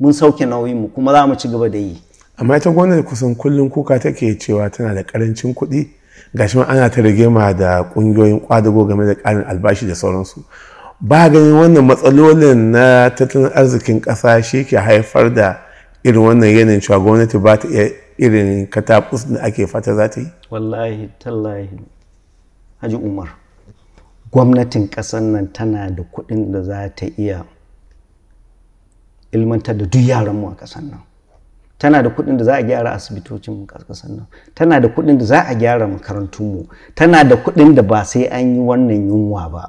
mun sauke nauyin mu kuma za mu ci gaba da yi amma ita gwamnati kusan kullum kuka take cewa tana da karancin kuɗi gashi ma ana ta rigima da ƙungiyoyin kwadago game da ƙarin albashi da sauransu ba ganin wannan matsalolin na tattalin arzikin ƙasa shi ke haifar da irin wannan yanayin cewa gwamnati ba ta iya irin katakus da ake fata za ta yi wallahi tallahi haji umar gwamnatin ƙasar nan tana da kuɗin da za ta iya ilmantar da duk yaranmu a ƙasar nan tana da kuɗin da za a gyara asibitocin mu ƙasar nan tana da kuɗin da za a gyara makarantunmu tana da kuɗin da ba sai an yi wannan yunwa ba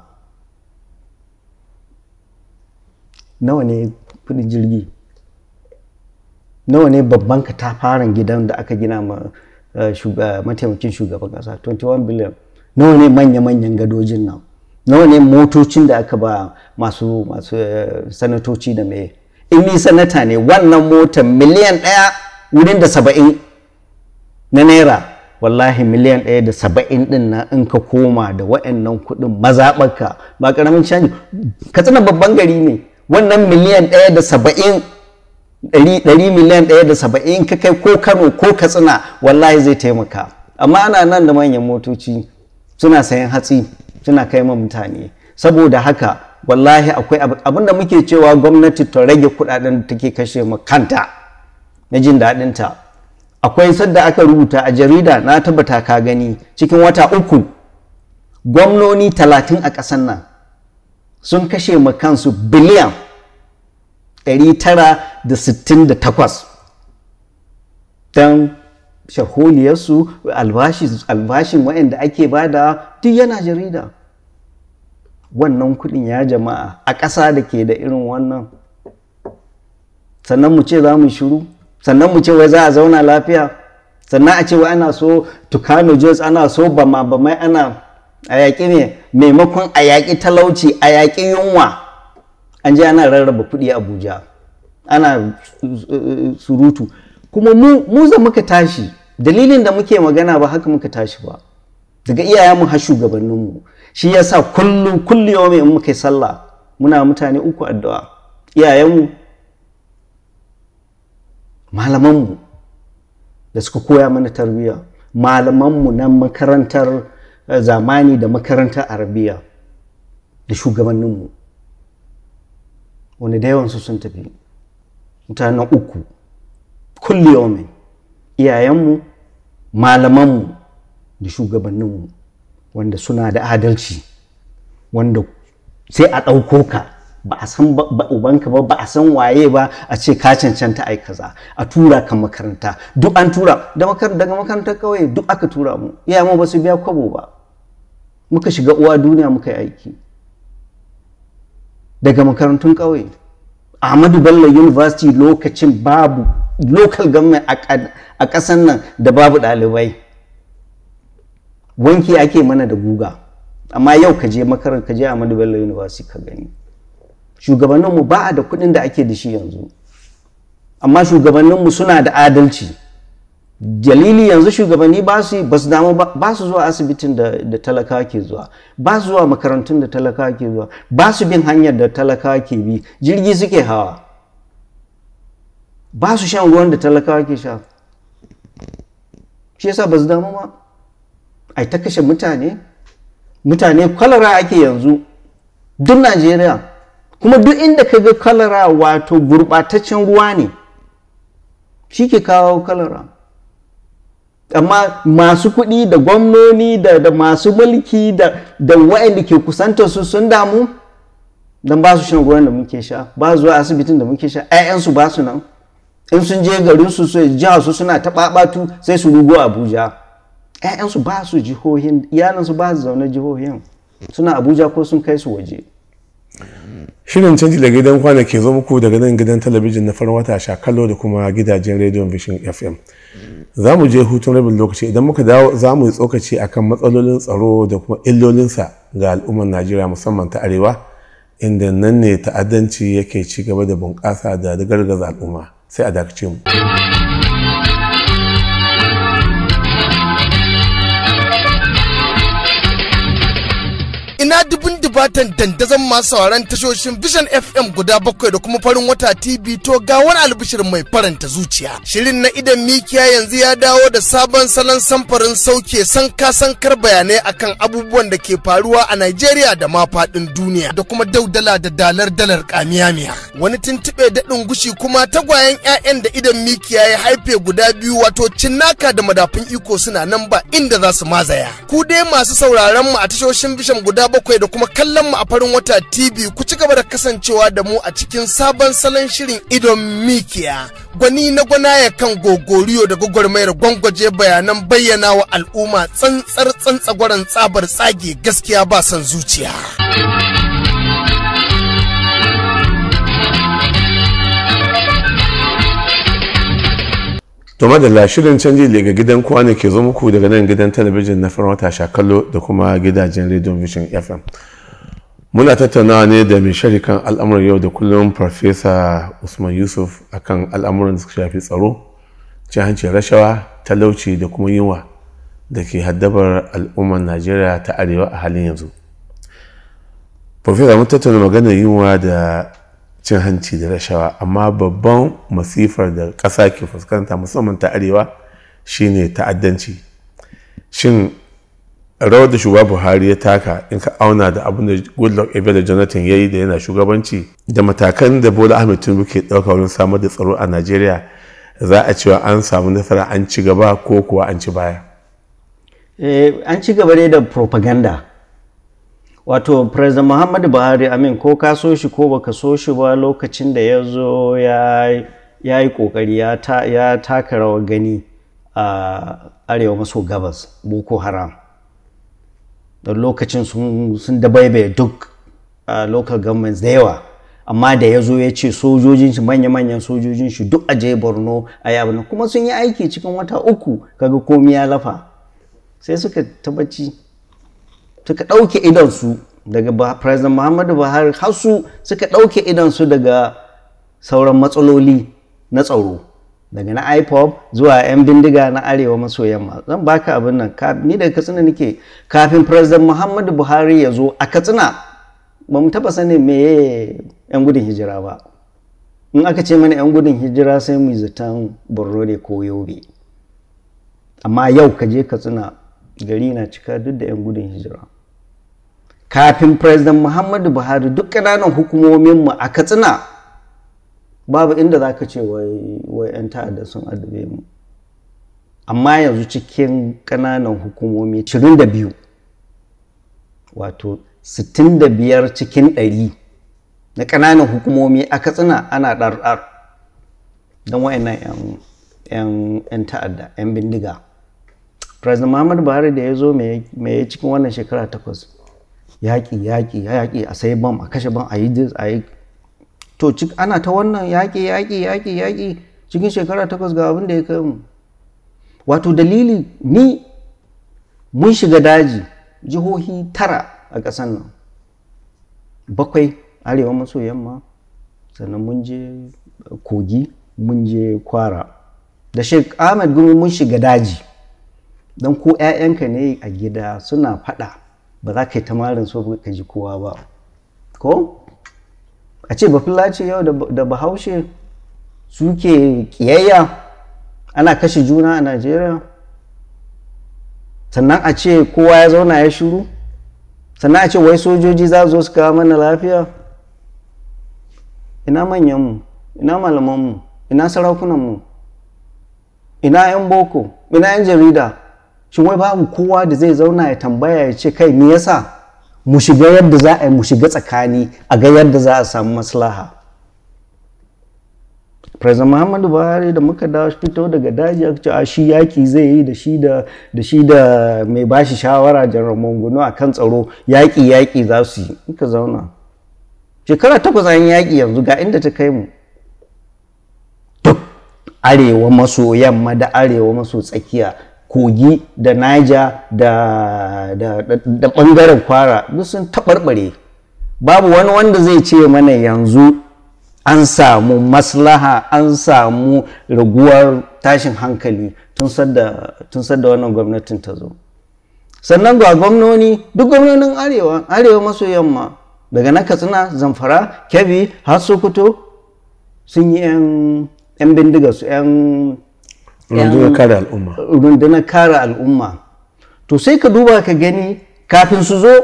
nawa ne kuɗin jirgi nawa ne babban katafaren gidan da aka gina ma mataimakin shugaban ƙasa 21 biliyan nawa ne manya-manyan gadojin nan nawa ne motocin da aka ba masu masu sanatoci da mai in ni sanata ne wannan motar miliyan ɗaya wurin da saba'in na naira wallahi miliyan ɗaya da saba'in ɗin na in ka koma da wa'annan kuɗin mazaɓarka ba ƙaramin canji katsina babban gari ne wannan miliyan ɗaya da saba'in ɗari miliyan ɗaya da saba'in ka kai ko kano ko katsina wallahi zai taimaka amma ana nan da manyan motoci suna sayan hatsi suna kai ma mutane saboda haka wallahi akwai abin da muke cewa gwamnati ta rage kudaden da take kashe ma kanta na jin daɗinta akwai sadda aka rubuta a jarida na tabbata ka gani cikin wata uku gwamnoni talatin a ƙasar nan sun kashe ma kansu biliyan 968 don shaholiyarsu albashin waɗanda ake bada duk yana jarida wannan kuɗin ya jama'a a ƙasa da ke da irin wannan sannan mu ce za mu shiru sannan mu ce wai za a zauna lafiya sannan a ce wai ana so tukano jos ana so bama bamai ana a yaƙi ne maimakon a yaƙi talauci a yaƙi yunwa an je ana rarraba kuɗi abuja ana surutu kuma mu za muka tashi dalilin da muke magana ba haka muka tashi ba daga iyayenmu har shugabanninmu shi yasa kullum kulli yawmi in muka yi sallah muna mutane uku addu'a iyayenmu malamanmu da suka koya mana tarbiyya malamanmu na makarantar zamani da makarantar arabiya da shugabanninmu wani da yawansu sun tafi mutanen uku kulli yawmin iyayenmu malamanmu da shugabanninmu wanda suna da adalci wanda sai a ɗauko ka ba a san ubanka ba ba a san waye ba a ce ka cancanta ai kaza a tura ka makaranta duk an tura daga makarantar kawai duk aka tura mu iyayenmu ba su biya kwabo ba muka shiga uwa duniya muka yi aiki daga makarantun ƙauye ahmadu bello university lokacin babu local government a ƙasan nan da babu ɗalibai wanki ake mana da guga amma yau ka je makarar ka je ahmadu bello university ka gani shugabanninmu ba a da kuɗin da ake da shi yanzu amma shugabanninmu suna da adalci dalili yanzu shugabanni ba su ba su damu ba su zuwa asibitin da, da talakawa ke zuwa ba su zuwa makarantun da talakawa ke zuwa ba su bin hanyar da talakawa ke bi jirgi suke hawa ba su shan ruwan da talakawa ke sha shi yasa ba su damu ba ai ta kashe mutane mutane kwalara ake yanzu duk najeriya kuma duk inda ka ga kwalara wato gurɓataccen ruwa ne shi ke kawo kwalara amma masu kuɗi da gwamnoni da, da masu mulki da, da waɗanda ke kusantar su sun damu don ba su shan ruwan da muke sha ba zuwa asibitin da muke sha 'ya'yansu ba su nan in sun je garin su su jiha su suna ta ɓaɓatu sai su rugo abuja 'ya'yansu ba su jihohin iyalansu ba su zaune jihohin suna abuja ko sun kai su waje shirin canji da gidan kwana ke zo muku daga nan gidan talabijin na farin wata sha kallo da kuma gidajen rediyon vision fm za mu je hutun rabin lokaci idan muka dawo za mu yi tsokaci akan matsalolin tsaro da kuma illolinsa ga al'ummar najeriya musamman ta arewa inda nan ne ta'addanci yake ci gaba da bunƙasa da gargaza al'umma sai a dakace mu ina dubun dubatan dandazon masu sauraron tashoshin Vision FM guda bakwai da kuma farin wata TV to ga wani albishir mai faranta zuciya. Shirin na idan mikiya yanzu ya dawo da sabon salon samfarin sauke sanka sankar bayanai akan abubuwan da ke faruwa a Najeriya da ma faɗin duniya da kuma daudala da dalar dalar kamiyamiya. Wani tuntuɓe daɗin gushi kuma tagwayen 'ya'yan da idan mikiya ya haife guda biyu wato cinnaka da madafun iko suna nan ba inda za su mazaya. Ku dai masu sauraron mu a tashoshin Vision guda bakwai da kuma kallon mu a farin wata TV ku ci gaba da kasancewa da mu a cikin sabon salon shirin idon mikiya. Gwani na gwanaya kan gogoriyo da gwagwarmayar gwangwaje bayanan bayyana wa al'umma tsantsar tsantsagwaran tsabar tsage gaskiya ba son zuciya. to madalla shirin canji daga gidan kwana ke zo muku daga nan gidan talabijin na farin wata shakallo da kuma gidajen radio vision fm muna tattaunawa ne da mai sharikan al'amuran yau da kullum farfesa usman yusuf akan al'amuran da suka shafi tsaro cin hanci rashawa talauci da kuma yunwa da ke haddabar al'ummar najeriya ta arewa a halin yanzu farfesa mun tattauna maganar yunwa da cin hanci da rashawa amma babban masifar da ƙasa ke fuskanta musamman ta arewa shine ta'addanci shin rawar da shugaba buhari ya taka in ka auna da abin da goodluck ebele jonathan ya yi da yana shugabanci da matakan da bola ahmed tinubu ke ɗauka wurin samar da tsaro a najeriya za a cewa an samu nasara an ci gaba ko kuwa an ci baya an ci gaba ne da propaganda wato president muhammadu buhari amin ko ka so shi ko baka so shi ba lokacin da ya zo ya yi kokari ya taka rawar gani a arewa maso gabas boko haram da lokacin sun dabaibaye duk local governments da yawa amma da ya zo ya ce sojojin shi manya-manyan sojojin shi duk aje borno a yi kuma sun yi aiki cikin wata uku kaga komi ya lafa sai suka tabbaci suka ɗauke idonsu daga president muhammadu buhari har su suka ɗauke idonsu daga sauran matsaloli na tsaro daga na ipop zuwa 'yan bindiga na arewa maso yamma zan baka abin nan ni daga katsina nake kafin president muhammadu buhari ya zo a katsina ba mu taɓa sanin meye 'yan gudun hijira ba in aka ce mana 'yan gudun hijira sai mu zaton borno ne ko yobe amma yau ka je katsina gari na cika duk da 'yan gudun hijira kafin president muhammadu buhari duk ƙananan hukumominmu a katsina babu inda za ka ce wai 'yan ta'adda sun adabe mu amma yanzu cikin ƙananan hukumomi 22 wato 65 cikin 100 na ƙananan hukumomi a katsina ana ɗarɗar don wayannan 'yan ta'adda 'yan bindiga president muhammadu buhari da ya zo mai cikin wannan shekara takwas yaƙi yaƙi yaƙi a sai bam a kashe bam a yi dis a yi to ana ta wannan yaƙi yaƙi yaƙi yaƙi cikin shekara takwas ga abin da ya kai mu wato dalili ni mun shiga daji jihohi tara a ƙasar nan bakwai arewa maso yamma sannan mun je kogi mun je kwara da sheik ahmed gumi mun shiga daji don ko 'ya'yanka ne a gida suna faɗa ba za ka yi tamarin so ka ji kowa ba ko a ce ba ce yau da bahaushe suke kiyayya ana kashe juna a najeriya sannan a ce kowa ya zauna ya shiru sannan a ce wai sojoji za zo su kawo mana lafiya ina manyanmu ina malamanmu ina sarakunanmu ina 'yan boko ina 'yan jarida shin wai babu kowa da zai zauna ya tambaya ya ce kai me yasa mu shiga yadda za a yi mu shiga tsakani a ga yadda za a samu maslaha president muhammadu buhari da muka dawo fito daga daji aka ce a shi yaki zai yi da shi da da shi da mai bashi shawara janar mangono a kan tsaro yaki yaki za su yi muka zauna shekara takwas an yaki yanzu ga inda ta kai mu duk arewa maso yamma da arewa maso tsakiya kogi da niger da da da bangaren kwara duk sun taɓarɓare babu wani wanda zai ce mana yanzu an samu maslaha an samu raguwar tashin hankali tun sadda wannan gwamnatin ta zo sannan ga gwamnoni duk gwamnonin arewa arewa maso yamma daga na katsina zamfara kebbi har sokoto sun yi 'yan bindiga su 'yan rundunar kare al'umma rundunar kare al'umma to sai ka duba ka gani kafin su zo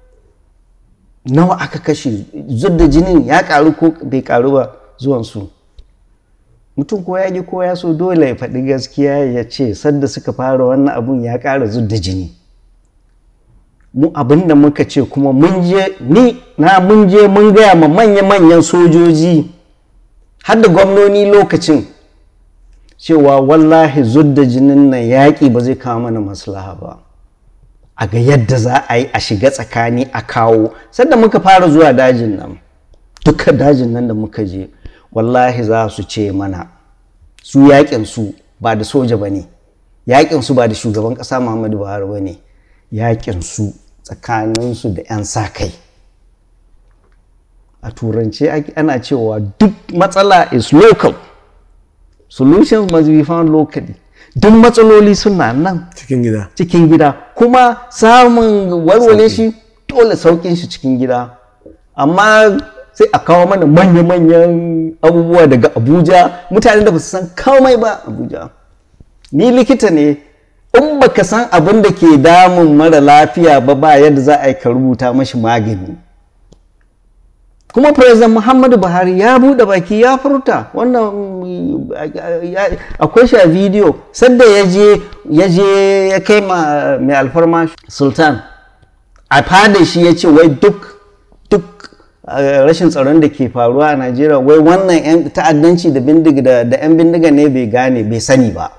nawa aka kashe zudda jinin ya karu ko bai karu ba zuwansu mutum ko ya ji ko ya so dole ya faɗi gaskiya ya ce sadda suka fara wannan abun ya ƙara zudda jini mu abin da muka ce kuma mun je ni na mun je mun gaya ma manya-manyan sojoji har da gwamnoni lokacin cewa wallahi zudda jinin nan yaƙi ba zai kawo mana maslaha ba a ga yadda za a yi a shiga tsakani a kawo sanda muka fara zuwa dajin nan duka dajin nan da muka je wallahi za su ce mana su yaƙin su ba da soja ba ne yaƙin su ba da shugaban ƙasa muhammadu buhari ba ne yaƙin su tsakaninsu da 'yan sa kai a turance ana cewa duk matsala is local solutions must be found locally duk matsaloli suna nan cikin gida cikin gida kuma samun warware shi dole saukin shi cikin gida amma sai a kawo mana manya-manyan abubuwa daga abuja mutane da ba su san komai ba abuja ni likita ne in baka san abin da ke damun mara lafiya ba ba yadda za a yi ka rubuta mashi magani kuma president muhammadu buhari ya buɗe baki ya furta wannan akwai shi a bidiyo sadda ya je ya je ya kai ma mai alfarma sultan a fada shi ya ce wai duk duk rashin tsaron da ke faruwa a najeriya wai wannan 'yan ta'addanci da bindiga da 'yan bindiga ne bai gane bai sani ba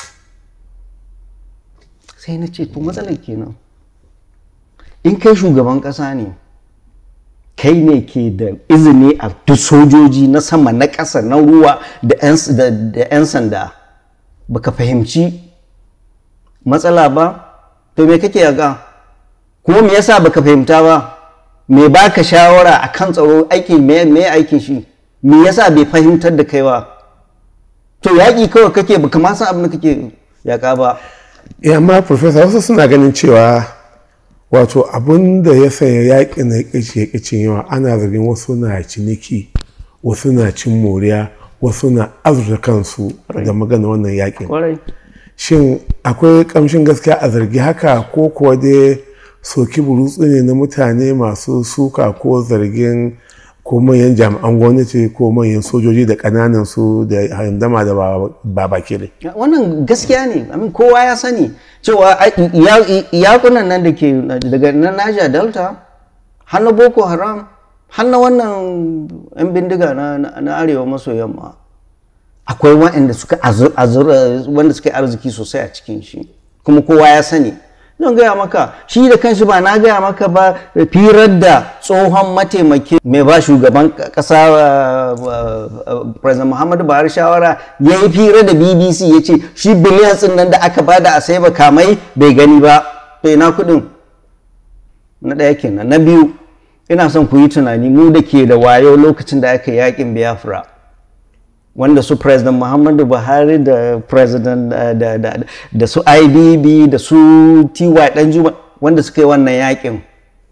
sai na ce to matsalar kenan in kai shugaban ƙasa ne kai ne ke da izini a duk sojoji na sama na ƙasa na ruwa da 'yan sanda baka fahimci matsala ba to me kake yaga kuma me yasa baka fahimta ba me baka shawara a kan tsaro aiki me aikin shi me yasa bai fahimtar da kai ba to yaƙi kawai kake baka ma san abin da kake yaƙa ba ya amma professor wasu suna ganin cewa wato abin da ya sanya yaƙi na ƙici ya ƙicin yawa ana zargin wasu na ciniki wasu na cin moriya wasu na azurta kansu da magana wannan yaƙin shin akwai ƙamshin gaskiya a zargi haka ko kuwa dai soki burutsu ne na mutane masu suka ko zargin ko manyan jami'an gwamnati ko manyan sojoji da ƙananan su da handama da ba baki ne wannan gaskiya ne amin kowa ya sani cewa iyakunan nan da ke daga na Niger Delta har na Boko Haram har na wannan 'yan bindiga na arewa maso yamma akwai waɗanda suka wanda suka yi arziki sosai a cikin shi kuma kowa ya sani zan gaya maka shi da kanshi ba na gaya maka ba firar da tsohon mataimaki mai ba shugaban kasa president muhammadu buhari shawara ya yi firar da bbc ya ce shi biliyan nan da aka bada a sai kamai bai gani ba to ina kudin na ɗaya kenan na biyu ina son ku yi tunani mu da ke da wayo lokacin da aka yakin biafra wanda su president muhammadu buhari da president da su ibb da su ty danjuma wanda suka yi wannan yakin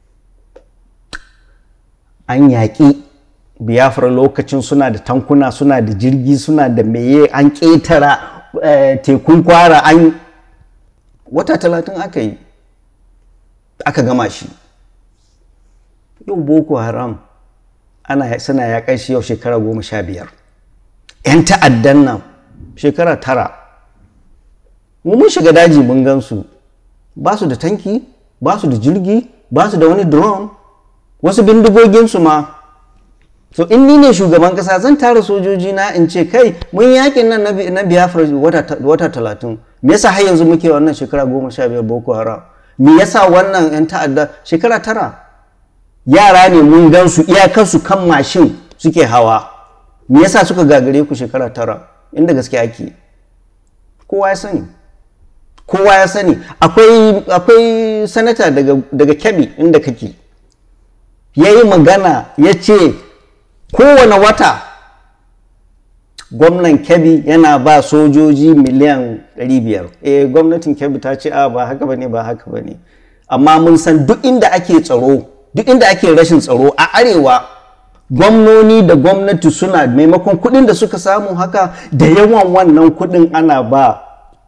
an yaƙi biafra lokacin suna da tankuna suna da jirgi suna da meye an ƙetara tekun kwara an wata talatin aka yi aka gama shi yau boko haram ana suna yaƙar shi yau shekara goma sha biyar 'yan ta'addan nan shekara tara mu mun shiga daji mun gansu ba su da tanki ba su da jirgi ba su da wani drone wasu bindigoginsu ma so in ni ne shugaban kasa zan tara sojoji na in ce kai mun yakin nan na biafra wata talatin me yasa har yanzu muke wannan shekara goma sha biyar boko haram me yasa wannan 'yan ta'adda shekara tara yara ne mun gansu iyakarsu kan mashin suke hawa me yasa suka gagare ku shekara tara inda gaske ake kowa ya sani kowa ya sani akwai akwai sanata daga daga kebbi inda kake ya yi magana ya ce kowane wata gwamnan kebbi yana ba sojoji miliyan 500 eh gwamnatin kebbi ta ce a ba haka bane ba haka bane amma mun san duk inda ake tsaro duk inda ake rashin tsaro a arewa gwamnoni da gwamnati suna maimakon kuɗin da suka samu haka da yawan wannan kuɗin ana ba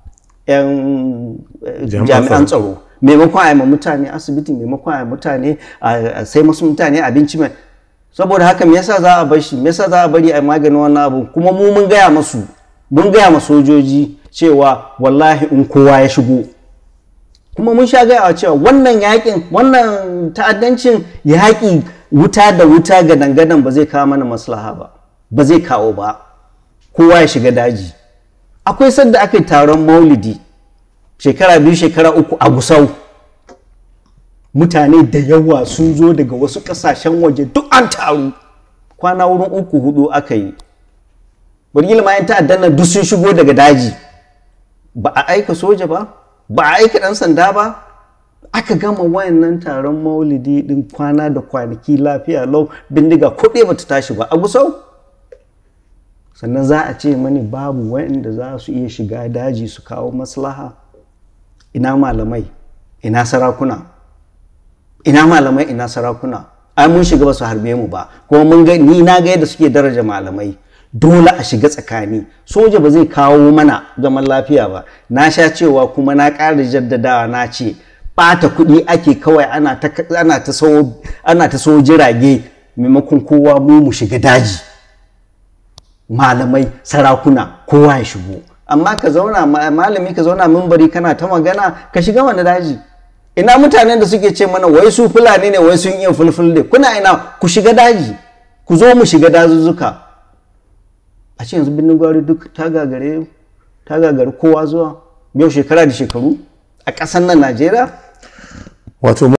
'yan eh, Jami'an jami'an tsaro. tsaro maimakon a yi ma mutane asibiti maimakon a yi mutane a sai masu mutane abinci mai saboda haka me yasa za a bar shi me yasa za a bari a yi maganin wannan abu kuma mu mun gaya masu mun gaya ma sojoji cewa wallahi in kowa ya shigo kuma mun sha gaya cewa wannan yakin wannan ta'addancin yaƙi wuta da wuta ga dangadan ba zai kawo mana maslaha ba ba zai kawo ba kowa ya shiga daji akwai sadda aka yi taron maulidi shekara biyu shekara uku a gusau mutane da yawa sun zo daga wasu kasashen waje duk an taru kwana wurin uku hudu aka yi burgil ma yan ta'addan nan duk sun shigo daga daji ba a aika soja ba ba a aika dan sanda ba aka gama wayannan taron maulidi din kwana da kwanaki lafiya lau bindiga kuɗe bata tashi ba a gusau sannan za a ce mani babu wayanda za su iya shiga daji su kawo maslaha ina malamai ina sarakuna ina malamai ina sarakuna ai mun shiga ba su harbe mu ba kuma mun ga ni na ga yadda suke daraja malamai dole a shiga tsakani soja ba zai kawo mana zaman lafiya ba na sha cewa kuma na ƙara jaddadawa na ce ɓata kuɗi ake kawai ana ta ana ta so ana ta so jirage maimakon kowa mu mu shiga daji malamai sarakuna kowa ya shigo amma ka zauna ma- malami ka zauna mimbari kana ta magana ka shiga wani daji ina mutanen da suke ce mana wai su fulani ne wai sun iya fulfulde kuna ina ku shiga daji ku zo mu shiga dazuzzuka a ce yanzu birnin gwari duk ta gagare ta gagari kowa zuwa yau shekara da shekaru a ƙasar nan najeriya wato